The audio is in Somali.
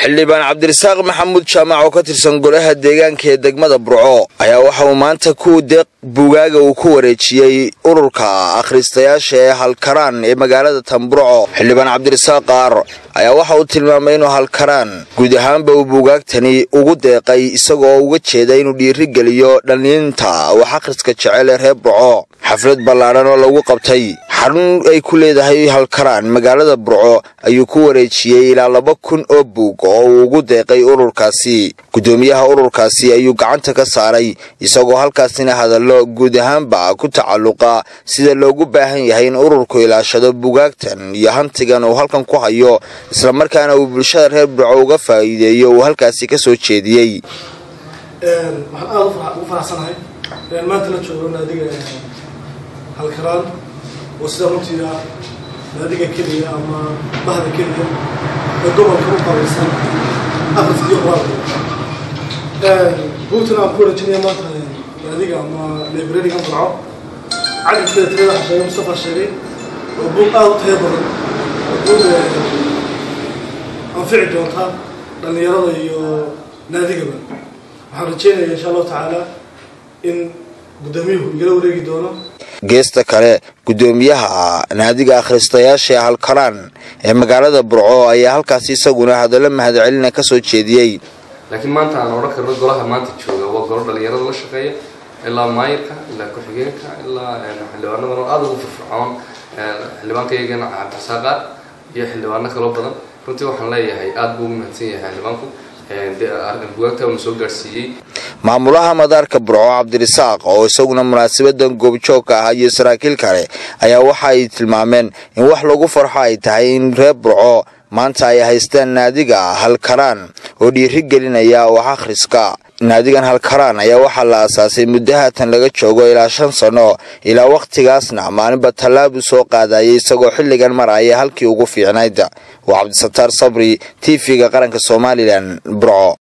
xildhibaan cabdirasaaq maxamuud jaamac oo ka tirsan golaha deegaanka ee degmada burco ayaa waxa uu maanta ku deeq buugaaga uu ku wareejiyey ururka akhristayaasha ee halkaraan ee magaalada tanburco xildhibaan cabdirasaaq qaar ayaa waxa uu tilmaamay inuu halkaraan guud ahaanba uu buugaagtani ugu deeqay isagoo uga jeeda inuu dhiirigeliyo dhalliinta wax akhriska jecel ee reer burco xaflad ballaadhan oo lagu qabtay xarun ay ku leedahay halkaraan magaalada burco ayuu ku wareejiyey ilaa laba kun oo buug oo uu ugu deeqay ururkaasi guddoomiyaha ururkaasi ayuu gacanta ka saaray isagoo halkaasina hadallo guud ahaanba ku tacalluqa sida loogu baahan yahay in ururku ilaashado buugaagtan iyo hantigan uu halkan ku hayo islamarkaana uu bulshada reer burco uga faa'iideeyo uu halkaasi ka soo jeediyey waxaan aada ugu faraxsanahay inaan maanta la joogo naadiga halkaraan oo sida runtii ah naadiga keliya ama bahda keliya ee gobolka u qabaysan akhriska iyo qoraalka buugtan aan ku wareejinaya maanta naadiga ama librariga burco cadadkeeda tirada xasheeye mustafa sheegay waa buug aada u tayo badan waa buug anfici doonta dhallinyarada iyo naadigaba waxaan rajeynaya insha allahu tacaala in guddoomiyuhu igala wareegi doono geesta kale guddoomiyaha naadiga akhristayaasha ee halkaraan ee magaalada burco ayaa halkaasi isaguna hadallo mahadcelina ka soo jeediyey laakiin maanta aan odhan karno golaha maanta jooga waa golo dhalinyarada la shaqeeya ilaa maayirka ilaa ku-xigeenka ilaa xildhibaanadan oo aada ugu firfircoon xildhibaanka iyagana cabdirasaaqaar iyo xildhibaano kaloo badan runtii waxaan leeyahay aada buu ugu mahadsan yahay xildhibaanku bugaagta una soo gaadhsiiyey maamulaha madaarka burco cabdirasaaq oo isaguna munaasabadan goobjoogka ah iyo saraakiil kale ayaa waxa ay tilmaameen in wax lagu farxo ay tahay in reer burco maanta ay haystaan naadiga halkaraan oo dhiiri gelinaya wax akhriska naadigan halkaraan ayaa waxaa la aasaasay muddo haatan laga joogo ilaa shan sano ilaa wakhtigaasna maalinba tallaab uu soo qaadayay isagoo xilligan maraya halkii ugu fiicnayd waa cabdisataar sabri t v-ga qaranka somalilan burco